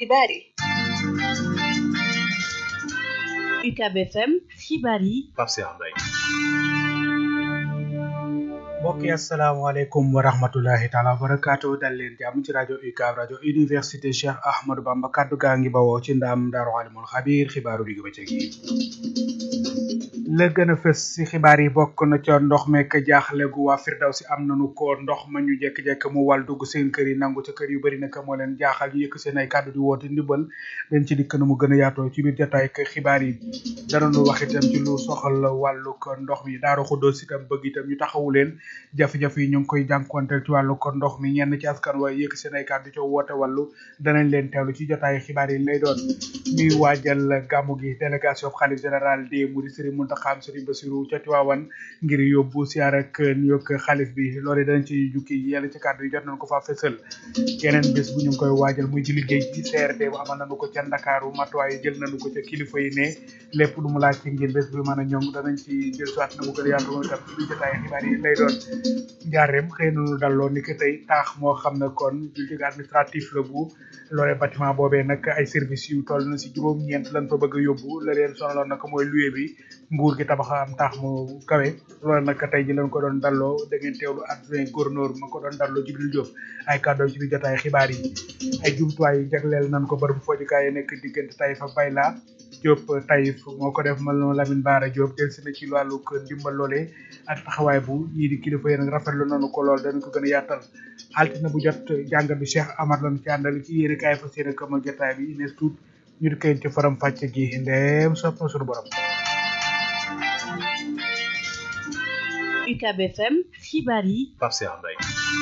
xibaar yi UCAB FM xibaar yi Pape Cheikh Mbaye mbokk yi asalaamaaleykum wa rahmatulahi taala wa barakaatu dal leen jàmm ci rajo UCAB rajo université Cheikh Ahmadou Bamba kaddu gaa ngi bawoo ci ndam daaru alimul xabiir xibaaru digg bëccëg yi la gën a fës si xibaar yi bokk na ca ndox mekk jaaxle gu waa Firdawsi am nañu ko ndox ma ñu jekk-jekk mu wal dugg seen kër yi nangu ca kër yu bëri nag moo leen jaaxal ñu yëkk seen ay kàddu di woote ndimbal dañ ci dikk na mu gën a yaatoo ci biir jotaay ak xibaar yi danañu wax itam ci lu soxal wàllu ko ndox mi daaru xuddoos itam bëgg itam ñu taxawu leen jafe-jafe yi ñu ngi koy jànkuwanteel ci wàllu ko ndox mi ñenn ci askan waaye yëkk seen ay kàddu ca woote wàllu danañ leen teewlu ci jotaay xibaar yi lay doon ñuy waajal gàmmu gi délégation xalif général des mourides Serigne Mountakha Serigne Bassirou ca Tiwaawan ngir yóbbu siyaar ak nuyoog xalif bi loolu danañ ci jukki yenn ci kàddu yi jot nañ ko faa fësal yeneen bés bu ñu ngi koy waajal muy ci liggéey ci CRD bu amal nañu ko ca Ndakaaru matuwaay jël nañu ko ca kilifa yi ne lépp lu mu laaj ci ngir bés bi mën a ñoŋ danañ ci jël soit na mu gën a yaatu moom itam ci biir jotaay xibaar yi lay doon njaareem xëy nañu dalloo ni que tey taax moo xam ne kon building administratif la bu loolee bâtiment boobee nag ay services yu toll na si juróom-ñeent lañ fa bëgg a yóbbu la leen sonaloon nag mooy luwe bi nguur gi tabax am taax mu kawe loolu nag tey ji lañ ko doon dalloo da ngeen teewlu adjoint gouverneur ma ko doon dalloo Jibril Diop ay kàddoom ci biir jotaay xibaar yi ay jumtuwaay jagleel nañ ko bërëbu foojukaay yi nekk diggante Taïf ak Bayla Diop Taïf moo ko def mal noonu Lamine Bara Diop del si na ci wàllu ndimbal loolee ak taxawaay bu ñii di kilifa yi nag rafetlu nañu ko lool dañ ko gën a yaatal altine bu jot jàngat bi Cheikh Amar lañ ci àndal ci yéene kaay fa seen kamal jotaay bi nees tuut ñu di koy ci faram fàcce gi ndeem sopp na suñu borom UCAB FM xibaar yi Pape Cheikh Mbaye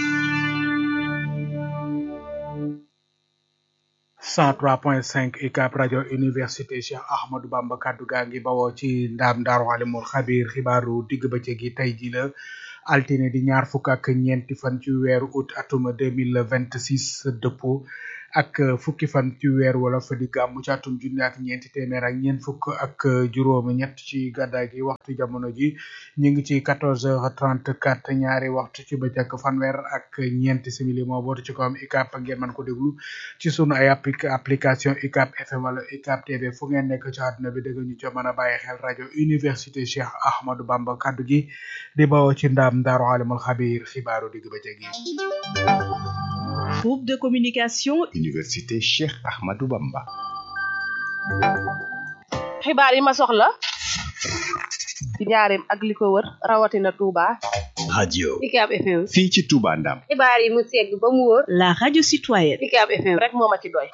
103.5 UCAB rajo université Cheikh Ahmadou Bamba kaddu gaa ngi bawoo ci ndaam daaru alimul xabiir xibaaru digg bëccëg gi tey ji la altine di ñaar fukk ak ñeenti fan ci weeru août atuma 2026 dëppoo ak fukki fan ci weer wala fa di gàmmu ci atum junni ak ñeenti téeméer ak ñeent fukk ak juróom ñett ci gàddaay gi waxtu jamono ji ñu ngi ci quatorze heures trente quatre ñaari waxtu ci bëccëg fanweer ak ñeenti simili moo bootu ci kawam UCAB ngeen mën ko déglu ci sunu ay application UCAB FM wala UCAB TV fu ngeen nekk ci àdduna bi dégg ñu ca mën a bàyyi xel rajo université Cheikh Ahmadou Bamba kaddu gi di bawoo ci ndaam daaru alimul xabiir xibaaru digg bëccëg yi groupe de communication Université Cheikh Ahmadou Bamba. xibaar yi ma soxla ci njaareem ak li ko wër rawatina Touba. radio UCAB FM. fii ci Touba Ndam. xibaar yi mu segg ba mu wër. la radio citoyenne UCAB FM rek moo ma ci doy.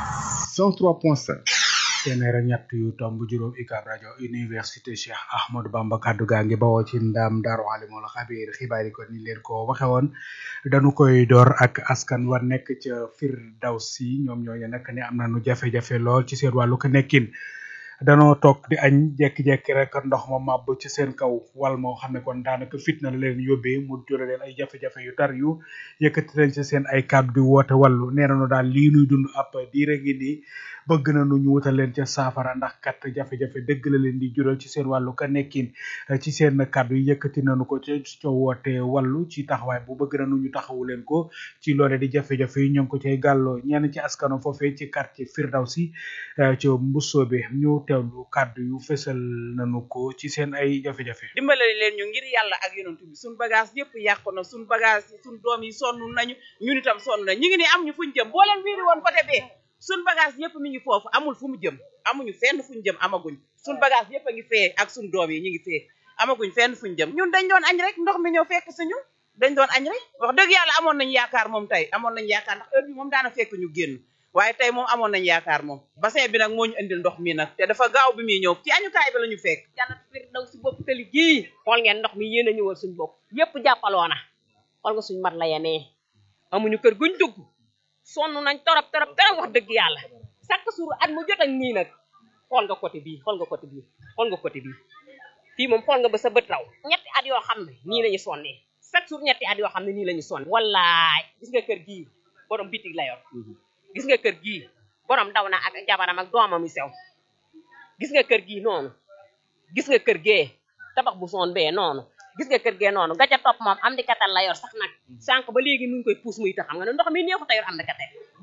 103.5. téeméer ak ñett yu tomb juróom UCAB rajo université Cheikh Ahmadou Bamba kaddu gaa ngi bawoo ci ndam daaru alimul xabiir xibaar yi ko ni leen ko waxe woon dañu koy door ak askan wa nekk ca Firdawsi ñoom ñooñu nag ne am nañu jafe-jafe lool ci seen wàllu ko nekkin danoo toog di añ jekki-jekki rek ndox ma màbb ci seen kaw wal moo xam ne kon daanaka fitna la leen yóbbee mu jure leen ay jafe-jafe yu tar yu yëkkati nañ ci seen ay kàddu di woote wàllu nee nañu daal lii nuy dund ab diire ngi nii bëgg nañu ñu wutal leen ca saafara ndax kat jafe-jafe dëgg la leen di jural ci seen wàllu ka nekkin ci seen kàddu yi yëkkati nañu ko ca ca woote wàllu ci taxawaay bu bëgg nañu ñu taxawu leen ko ci loole di jafe-jafe yi ñoo ngi ko cay gàlloo ñenn ci askano foofee ci quartier Firdawsi ci Mbusoobe ñu teewlu kàddu yu fësal nañu ko ci seen ay jafe-jafe dimbale leen ñu ngir yàlla ak yonent bi suñ bagage yëpp yàqu na suñ bagage yi suñ doom yi sonn nañu ñun itam sonn nañ ñu ngi nii am ñu fuñ jëm boo leen wiiri woon côté bee suñ bagage yëpp mi ngi foofu amul fu mu jëm amuñu fenn fuñ jëm amaguñ suñ bagage yëpp a ngi fee ak suñ doom yi ñu ngi fee amaguñ fenn fuñ jëm ñun dañ doon añ rek ndox mi ñëw fekk suñu dañ doon añ rek wax dëgg yàlla amoon nañ yaakaar moom tey amoon nañ yaakaar ndax heure bi moom daana fekk ñu génn waaye tey moom amoon nañ yaakaar moom bassin bi nag moo ñu indil ndox mi nag te dafa gaaw bi muy ñëw ci añukaay bi la ñu fekk jannat firdaw si bopp tali gii xool ngeen ndox mi yéen a ñëwal suñ bopp yépp jàppaloona xool nga suñ mat la yenee amuñu kër guñ dugg sonn nañ torop torop torop wax dëgg yàlla chaque jour at mu jot ak nii nag xool nga côté bii xool nga côté bii xool nga côté bii fii moom xool nga ba sa bët raw ñetti at yoo xam ne nii la ñu sonnee chaque jour ñetti at yoo xam ne nii la ñu sonne wallaay gis nga kër gii borom bitig la yor gis nga kër gii borom daw na ak jabaram ak doomam yu sew gis nga kër gii noonu gis nga kër gee tabax bu son bee noonu gis nga kër gee noonu gaca topp moom am di katal la yor sax nag sànq ba léegi mu ngi koy puus muy tax xam nga ne ndox mi neexu ta yor am di katal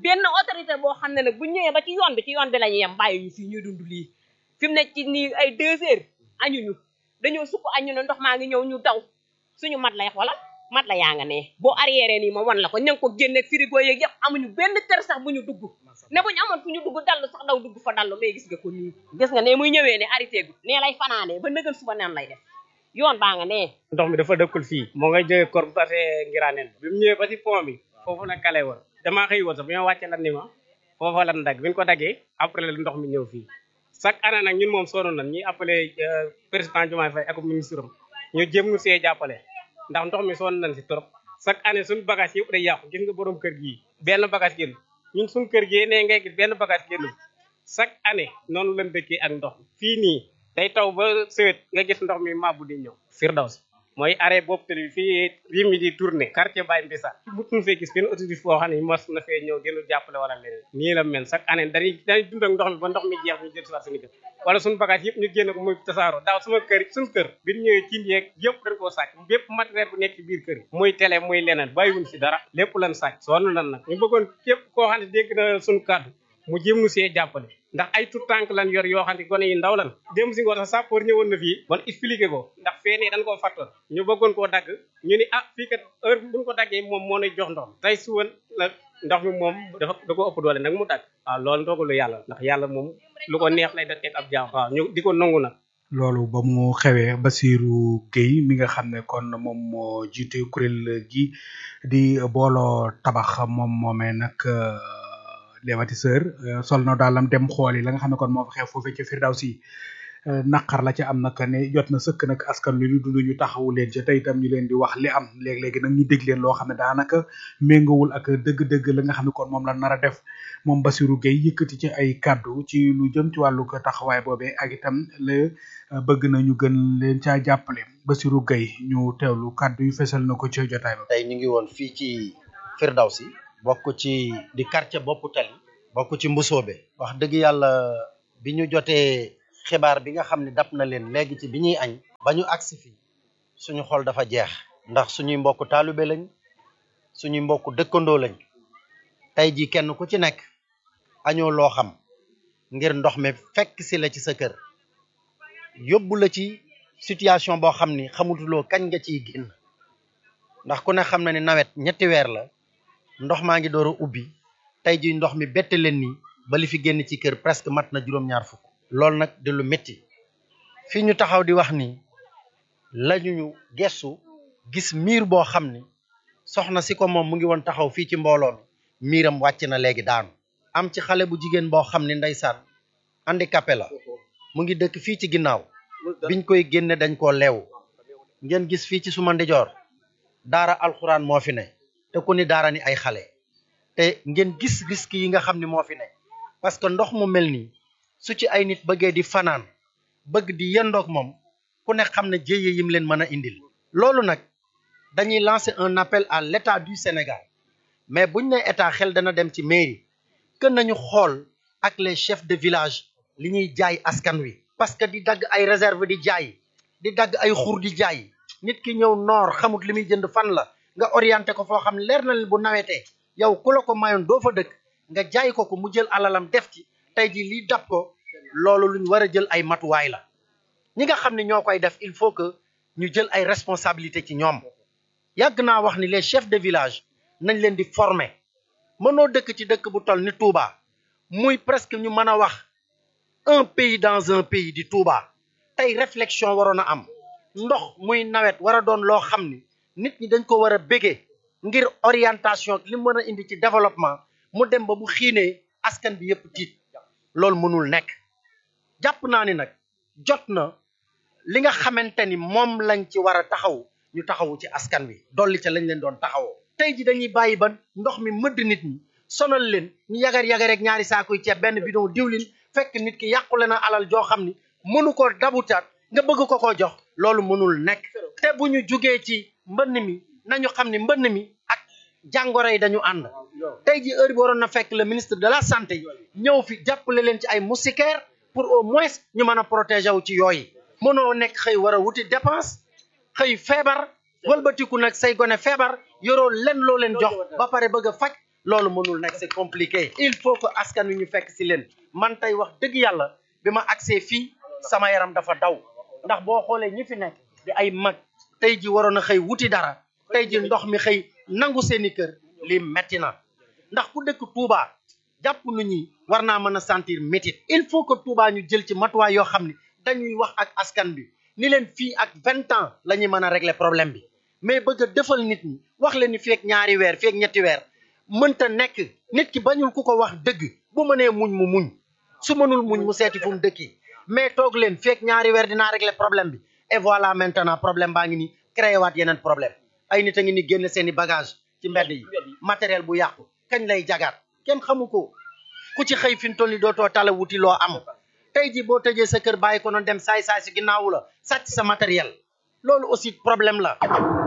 benn autorité boo xam ne nag bu ñëwee ba ci yoon bi ci yoon bi la ñuy yem bàyyi ñu fii ñuy dund lii fi mu nekk ci nii ay deux heures añuñu dañoo sukk añu ne ndox maa ngi ñëw ñu daw suñu mat lay xoolal mat la yaa nga ne boo arrière nii ma wan la ko ña ngi ko génne frigo yeeg yëpp amuñu benn kër sax bu ñu dugg ne bu ñu amoon fu ñu dugg dallu sax daw dugg fa dallu mais gis nga ko nii gis nga ne muy ñëwee ne arrêté gu nee lay fanaanee ba nëgal suba neen lay def yoon baa nga nee ndox mi dafa dëkkul fii moo ngay jógee kor bate ngiraaneen bi mu ñëwee ba si pont bi foofu nag kale woon damaa xëy woon sax bi ma wàccee lan ni ma foofa lan dagg bi ñu ko daggee après la ndox mi ñëw fii chaque année nag ñun moom sonn nañ ñuy appelé président Diomaye Faye ak ministre am ñu jéem ñu see jàppale ndax ndox mi sonn nañ si trop chaque année suñu bagage yëpp day yàqu gis nga borom kër gii benn bagage génn ñun suñu kër gi ne ngay gis benn bagage génn chaque année noonu lañ dëkkee ak ndox fii nii day taw ba sëwét nga gis ndox mi mabbu di ñëw Firdaws mooy arrêt boobu tali fii rim mi di tourné quartier Baye Mbissa mutuñu fee gis benn autorité boo xam ne mos na fee ñëw dinu jàppale wala leneen nii la mel chaque année dañuy dañuy dund ak ndox mi ba ndox mi jeex ñu jël si waat suñu kër wala suñu bagage yëpp ñu génn ko muy tasaaroo daaw sama kër suñu kër bi ñu ñëwee cin yeeg yëpp dañ koo sàcc bépp matériel bu nekk ci biir kër yi muy télé muy leneen bàyyiwuñ si dara lépp lan sàcc sonn lan nag ñu bëggoon képp koo xam ne dégg na suñu kàddu mu jéem nu see jàppale ndax ay tout tànk lan yor yoo xam ne gone yi ndaw lan dem si ngoon sax sappoor ñëwoon na fii bon expliqué ko ndax fee nee dañ koo fattoon ñu bëggoon koo dagg ñu ni ah fii kat heure buñ ko daggee moom moo nuy jox ndox tey suwan nag ndox mi moom dafa da ko ëpp doole nag mu dagg waaw loolu ndogalu yàlla ndax yàlla moom lu ko neex lay da teg ab jaam waaw ñu di ko nangu nag loolu ba mu xewee Basirou Gueye mi nga xam ne kon moom moo jiite kuréel gi di booloo tabax moom moomee nag lévatiseur sol na daalam dem xool yi la nga xam ne kon moo fa xew foofee ca Firdawsi naqar la ca am nag ne jot na sëkk nag askan wi ñu dund ñu taxawu leen ca tey itam ñu leen di wax li am léeg-léegi nag ñu dégg leen loo xam ne daanaka méngawul ak dëgg-dëgg la nga xam ne kon moom la nar a def moom Bassirou Gueye yëkkati ci ay kàddu ci lu jëm ci wàllu ko taxawaay boobee ak itam la bëgg na ñu gën leen caa jàppale Bassirou Gueye ñu teewlu kàddu yu fesal na ko ci jotaay ba. tey ñu ngi woon fii ci Firdawsi bokk ci di quartier boppu tali bokk ci Mbusoobe wax dëgg yàlla bi ñu jotee xibaar bi nga xam ne dab na leen léegi ci bi ñuy añ ba ñu agsi fii suñu xol dafa jeex ndax suñuy mbokk taalibe lañ suñuy mbokk dëkkandoo lañ tey jii kenn ku ci nekk añoo loo xam ngir ndox mi fekk si la ci sa kër yóbbu la ci situation boo xam ni xamutuloo kañ nga ciy génn ndax ku ne xam na ni nawet ñetti weer la ndox maa ngi door a ubbi tey jii ndox mi bette leen nii ba li fi génn ci kër presque mat na juróom-ñaar fukk loolu nag di lu métti fii ñu taxaw di wax ni lañu ñu gestu gis miir boo xam ni soxna si ko moom mu ngi woon taxaw fii ci mbooloo mi miiram wàcc na léegi daanu am ci xale bu jigéen boo xam ni ndeysaan handicapé la mu ngi dëkk fii ci ginnaaw biñ koy génne dañ koo leew ngeen gis fii ci suma ndijoor daara alxuraan moo fi ne te ku ni daara ni ay xale te ngeen gis risque yi nga xam ni moo fi ne parce que ndox mu mel nii su ci ay nit bëggee di fanaan bëgg di yendoog moom ku ne xam ne jéye yim leen mën a indil loolu nag dañuy lancer un appel à l'état du Sénégal mais buñ ne état xel dana dem ci mairie que nañu xool ak les chefs de village li ñuy jaay askan wi parce que di dagg ay réserve di jaay di dagg ay xur di jaay nit ki ñëw noor xamut li muy jënd fan la nga orienté ko foo xam ne leer na leen bu nawetee yow ku la ko mayoon doo fa dëkk nga jaay ko ko mu jël alalam def ci tey jii lii dab ko loolu luñ war a jël ay matuwaay la ñi nga xam ne ñoo koy def il faut que ñu jël ay responsabilité ci ñoom yàgg naa wax ni les chefs de village nañ leen di former mënoo dëkk ci dëkk bu toll ni Touba muy presque ñu mën a wax un pays dans un pays di Touba tey réflexion waroon a am ndox muy nawet war a doon loo xam ni nit ñi dañ ko war a bégee ngir orientation li mu mën a indi ci développement mu dem ba bu xiinee askan bi yëpp tiit loolu mënul nekk jàpp naa ni nag jot na li nga xamante ni moom lañ ci war a taxaw ñu taxawu ci askan wi dolli ca lañ leen doon taxawoo tey ji dañuy bàyyi ba ndox mi mëdd nit ñi sonal leen ñu yagar yagar rek ñaari saakuy ceeb benn bidon diwlin fekk nit ki yàqule na alal joo xam ni mënu ko dabutaat nga bëgg ko ko jox loolu mënul nekk te bu ñu jugee ci mbënn mi nañu xam ni mbënn mi ak jàngoro yi dañu ànd tey ji heure bi waroon na fekk le ministre de la santé ñëw fi jàppale leen ci ay moustiquaires pour au moins ñu mën a protéger wu ci yooyu mënoo nekk xëy war a wuti dépense xëy feebar wëlbatiku nag say gone feebar yoroo len loo leen jox ba pare bëgg a faj loolu mënul nekk c'est compliqué il faut que askan wi ñu fekk si leen man tey wax dëgg yàlla bi ma agsee fii sama yaram dafa daw ndax boo xoolee ñi fi nekk di ay mag tey ji waroon a xëy wuti dara tey ji ndox mi xëy nangu seeni kër li metti na ndax ku dëkk Touba jàpp nu ñi war naa mën a sentir métit il faut que Touba ñu jël ci matuwaay yoo xam ne dañuy wax ak askan bi ni leen fii ak vingt ans la ñuy mën a régler problème bi mais bëgg a defal nit ñi wax leen ni fii ak ñaari weer fii ak ñetti weer mënta nekk nit ki bañul ku ko wax dëgg bu mënee muñ mu muñ su mënul muñ mu seeti fu mu dëkki mais toog leen fii ak ñaari weer dinaa régler problème bi et voilà maintenant problème baa ngi ni créé waat yeneen problème ay nit a ngi ni génn seeni bagage ci mbedd yi matériel bu yàqu kañ lay jagaat kenn xamu ko ku ci xëy fi mu toll ni dootoo tala wuti loo am tey ji boo tëjee sa kër bàyyi ko noonu dem saay saay si ginnaawu la sàcc sa matériel loolu aussi problème la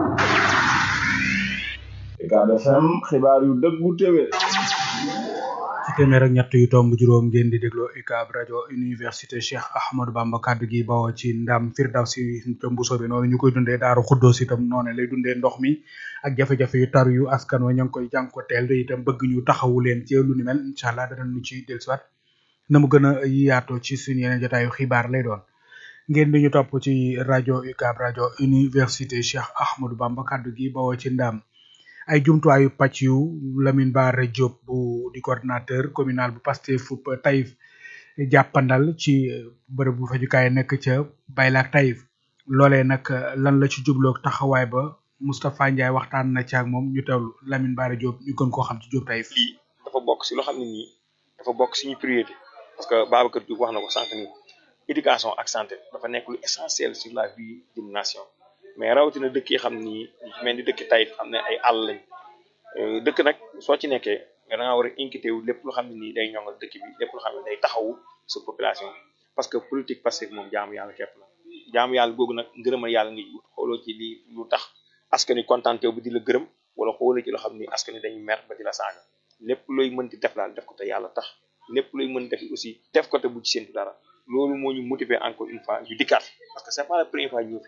Ucab FM xibaar yu dëggu téwé ci téeméer ak ñett yu tomb juróom ngeen di dégloo UCAB rajo université Cheikh Ahmadou Bamba kaddu gi bawoo ci ndam Firdawsi Mbuso bi noonu ñu koy dundee daaru xuddoos itam noonu lay dundee ndox mi ak jafe-jafe yu tar yu askan wa ña ngi koy jànkoteel te itam bëgg ñu taxawu leen ci lu ni mel incha allah danañu ci dellusiwaat na mu gën a yaatoo ci suñu yeneen jotaayu xibaar lay doon ngeen di ñu topp ci rajo UCAB rajo université Cheikh Ahmadou Bamba kaddu gi bawoo ci ndam ay jumtuwaayu pàcc yu Lamine Bara Diop bu di coordinateur communal bu Pastef fu Taïf jàppandal ci bërëb bu fajukaay nekk ca Baylaak Taïf loolee nag lan la ci jubloog taxawaay ba Moustapha Ndiaye waxtaan na ci ak moom ñu teewlu Lamine Bara Diop ñu gën koo xam ci Diop Taïf. lii dafa bokk si loo xam ne nii dafa bokk suñu priorité parce que Babacar Diouf wax na ko sànq nii éducation ak santé dafa nekk lu essentiel sur la vie d'une nation. mais rawatina dëkk yi xam ni mel ni dëkk Taïf xam ne ay àll lañ dëkk nag soo ci nekkee da nga war a inquiété wu lépp lu xam ne nii day ñongal dëkk bi lépp lu xam ne day taxawu sa population parce que politique Pastef moom jaamu yàlla képp la jaamu yàlla googu nag ngërëmal yàlla ngay wut xooloo ci lii lu tax askan wi contenté bu di la gërëm wala xooloo ci loo xam ni askan wi dañuy mer ba di la saaga lépp looy mën di def daal def ko te yàlla tax lépp looy mën def aussi def ko te bu ci séntu dara loolu moo ñu motiver encore une fois ñu dikkaat parce que c'est pas la première fois ñu